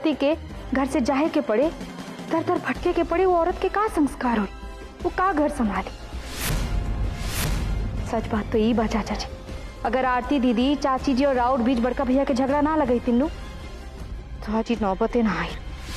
पति के घर से जाहे के पड़े दर दर भटके के पड़े वो औरत के का संस्कार हो वो का घर संभाली सच बात तो यही बा चाचा जी अगर आरती दीदी चाची जी और राउत बीच बड़का भैया के झगड़ा ना लगई तीनू तो आज ही नौबते ना आई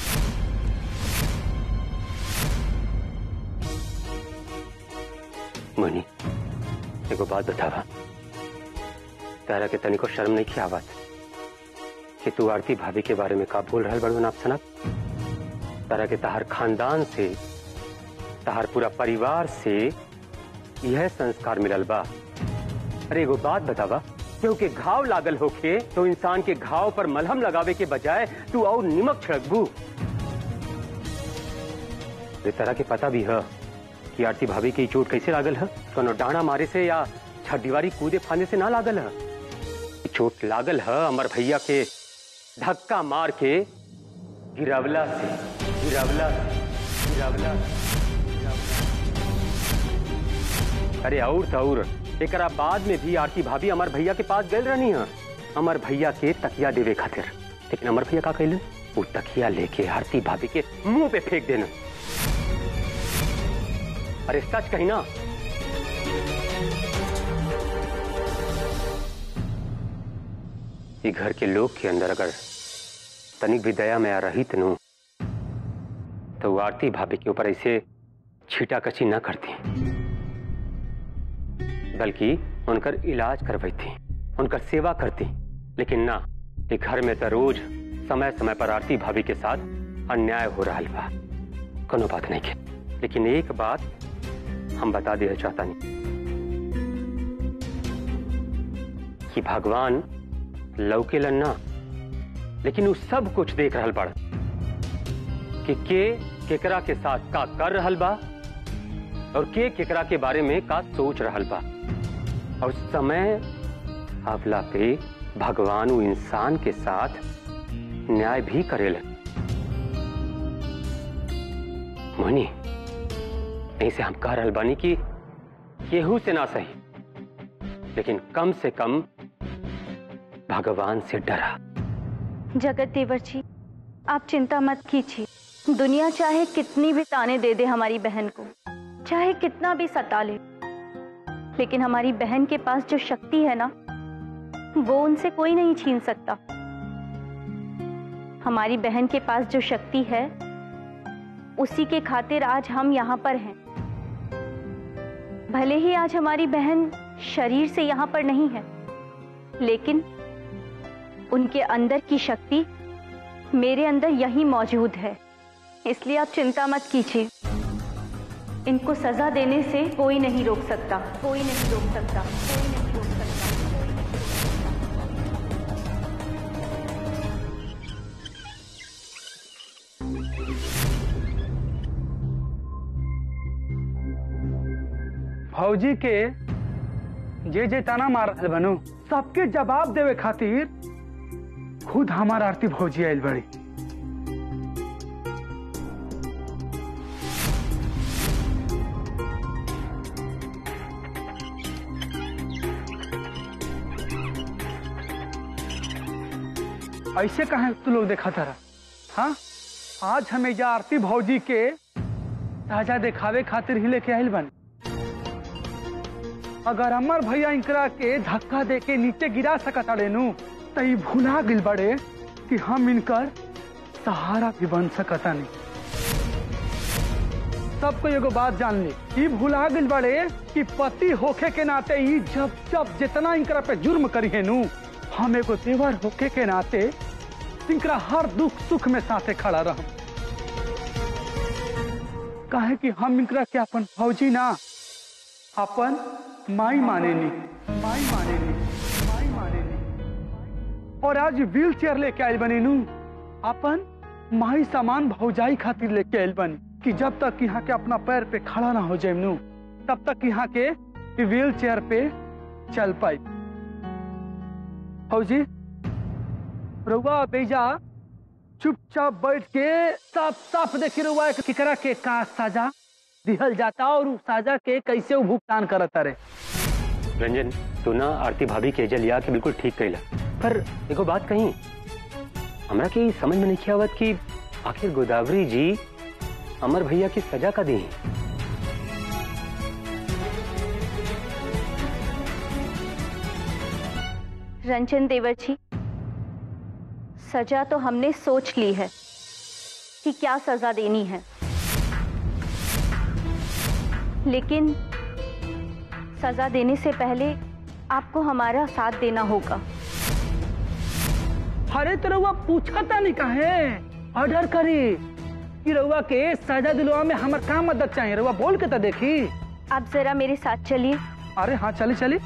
मनी एगो बात बतावा तारा के तनिको शर्म नहीं की आवाज कि तू आरती भाभी के बारे में का बोल रहा बड़ो नाप सनक तारा के तहार खानदान से तहार पूरा परिवार से यह संस्कार मिलल बा अरे एगो बात बतावा क्योंकि घाव लागल होके तो इंसान के घाव पर मलहम लगावे के बजाय तू और निमक छिड़कबू ये तरह के पता भी है कि आरती भाभी की चोट कैसे लागल है कोनो डांडा मारे से या छत दीवारी कूदे फाने से ना लागल है ई चोट लागल है अमर भैया के धक्का मार के गिरावला से गिरावला से गिरावला से, गिरावला से। अरे और तो और एकरा बाद में भी आरती भाभी अमर भैया के पास गए रहनी है अमर भैया के तकिया देवे खातिर लेकिन अमर भैया का कैलन वो तकिया लेके आरती भाभी के मुंह पे फेंक देना अरे सच कही ना ये घर के लोग के अंदर अगर तनिक भी दया में आ रही तनु तो वो आरती भाभी के ऊपर ऐसे छीटा कची न करती बल्कि उनकर इलाज करवाई थी उनकर सेवा करती लेकिन ना ये घर में तो रोज समय समय पर आरती भाभी के साथ अन्याय हो रहा बा कोनो बात नहीं के लेकिन एक बात हम बता देना चाहता नहीं कि भगवान लौके लन्ना लेकिन वो सब कुछ देख रहल बड़ कि के केकरा के साथ का कर रहल बा और के केकरा के बारे में का सोच रहल बा और समय आवला पे भगवान वो इंसान के साथ न्याय भी करेला मनी नहीं से हम कह रहल बानी कि केहू से ना सही लेकिन कम से कम भगवान से डरा जगत देवर जी आप चिंता मत कीजिए दुनिया चाहे कितनी भी ताने दे दे हमारी बहन को चाहे कितना भी सता ले लेकिन हमारी बहन के पास जो शक्ति है ना वो उनसे कोई नहीं छीन सकता हमारी बहन के पास जो शक्ति है उसी के खातिर आज हम यहाँ पर हैं भले ही आज हमारी बहन शरीर से यहाँ पर नहीं है लेकिन उनके अंदर की शक्ति मेरे अंदर यही मौजूद है इसलिए आप चिंता मत कीजिए इनको सजा देने से कोई नहीं रोक सकता कोई नहीं रोक सकता कोई नहीं रोक सकता फौजी के जे जे ताना मार रहल बनू सबके जवाब देवे खातिर खुद हमार आरती फौजी आयल बड़ी ऐसे कहे तू लोग देखा था हाँ आज हमें जा आरती भौजी के ताजा दिखावे खातिर ही लेके आयल बन अगर अमर भैया इनकरा के धक्का दे के नीचे गिरा सकता रेनू तो ई भुला गिल बड़े कि हम इनकर सहारा भी बन सकता नहीं सबको एगो बात जान ली ई भुला गिल बड़े कि पति होखे के नाते ई जब जब जितना इनकरा पे जुर्म करी है नू हम एगो देवर होखे के नाते इनकरा हर दुख सुख में साथे खड़ा रह काहे कि हम इनकरा के अपन फौजी ना अपन माई मानेनी माई मानेनी माई मानेनी और आज व्हील चेयर लेके आयल बनी नू अपन माई सामान भौजाई खातिर लेके आयल बनी कि जब तक यहाँ के अपना पैर पे खड़ा ना हो जाए नू तब तक यहाँ के व्हील चेयर पे चल पाई फौजी रुआ बेजा चुपचाप बैठ के साफ साफ देखी रुआ किकरा के का सजा दिहल जाता और उस साजा के कैसे वो भुगतान करता रे रंजन तू ना आरती भाभी के एजल लिया के बिल्कुल ठीक कैला पर एगो बात कही हमरा के ई समझ में नहीं आवत कि आखिर गोदावरी जी अमर भैया की सजा का दी रंजन देवर जी सजा तो हमने सोच ली है कि क्या सजा देनी है लेकिन सजा देने से पहले आपको हमारा साथ देना होगा अरे तो रउआ पूछता नहीं काहे ऑर्डर करी कि रउआ के सजा दिलवा में हमर का मदद चाहिए रउआ बोल के तो देखी आप जरा मेरे साथ चलिए अरे हाँ चली चली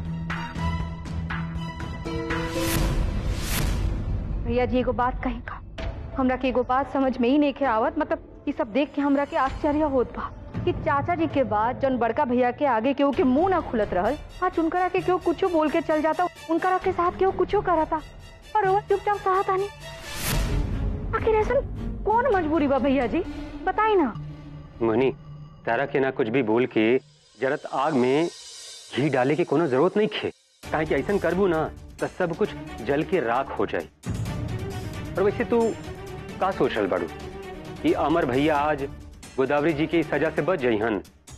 भैया जी एगो बात कही का हमरा के एगो बात समझ में ही नहीं के आवत मतलब ये सब देख के हमरा के आश्चर्य होत बा कि चाचा जी के बाद जौन बड़का भैया के आगे केहू के मुंह ना खुलत रहल आज उनकरा के केहू कुछो बोल के चल जाता उनकरा के साथ केहू कुछो करता और वो चुपचाप साथ आनी आखिर ऐसा कौन मजबूरी बा भैया जी बताई ना मोनी तारा के ना कुछ भी बोल के जरत आग में घी डाले के कोनो जरूरत नहीं खे काहे कि ऐसा करबू ना तो सब कुछ जल के राख हो जाए और वैसे तू का सोच रहल बाड़ू कि अमर भैया आज गोदावरी जी की सजा से बच जइहन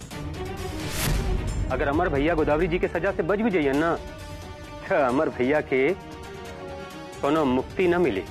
अगर अमर भैया गोदावरी जी के सजा से बच भी जइहन ना तो अमर भैया के कोनो मुक्ति न मिली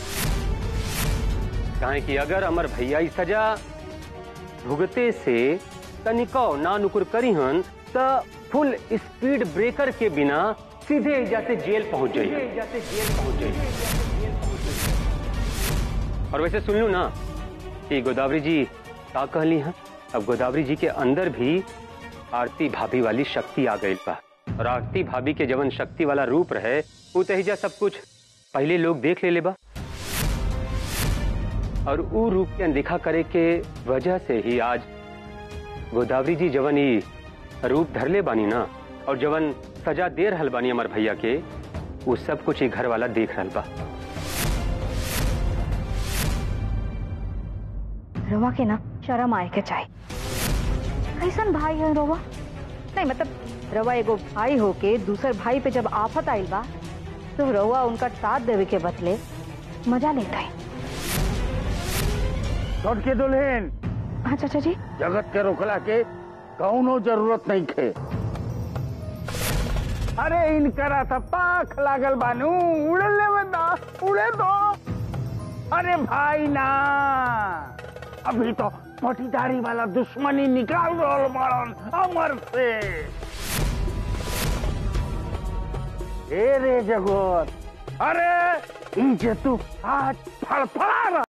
काहे कि अगर अमर भैया ई सजा भुगते से तनिको ना नुकुर करीहन त फुल स्पीड ब्रेकर के बिना सीधे जाते जेल पहुंच जाइए जाते जेल पहुंच जाइए और वैसे सुन लू ना कि गोदावरी जी का कहली हैं अब गोदावरी जी के अंदर भी आरती भाभी वाली शक्ति आ गई बा और आरती भाभी के जवन शक्ति वाला रूप रहे वो तहिजा सब कुछ पहले लोग देख ले ले बा और ऊ रूप के अनदेखा करे के वजह से ही आज गोदावरी जी जवन ई रूप धरले बानी ना और जवन सजा दे रहल बानी अमर भैया के वो सब कुछ ही घर वाला देख रहल बा रवा के ना शर्म आए के चाहिए कैसन भाई है रवा नहीं मतलब रवा एगो भाई होके दूसर भाई पे जब आफत आइल बा तो रवा उनका साथ देवे के बदले मजा लेता है छोट के दुल्हन हाँ चाचा जी जगत के रोकला के कौनो जरूरत नहीं थे अरे इनकरा था पाख लागल बानू उड़े ले बंदा उड़े दो अरे भाई ना अभी तो पटीदारी वाला दुश्मनी निकाल रोल मारन अमर से ए रे जगत अरे ई जे तू आज फड़फड़ा रहा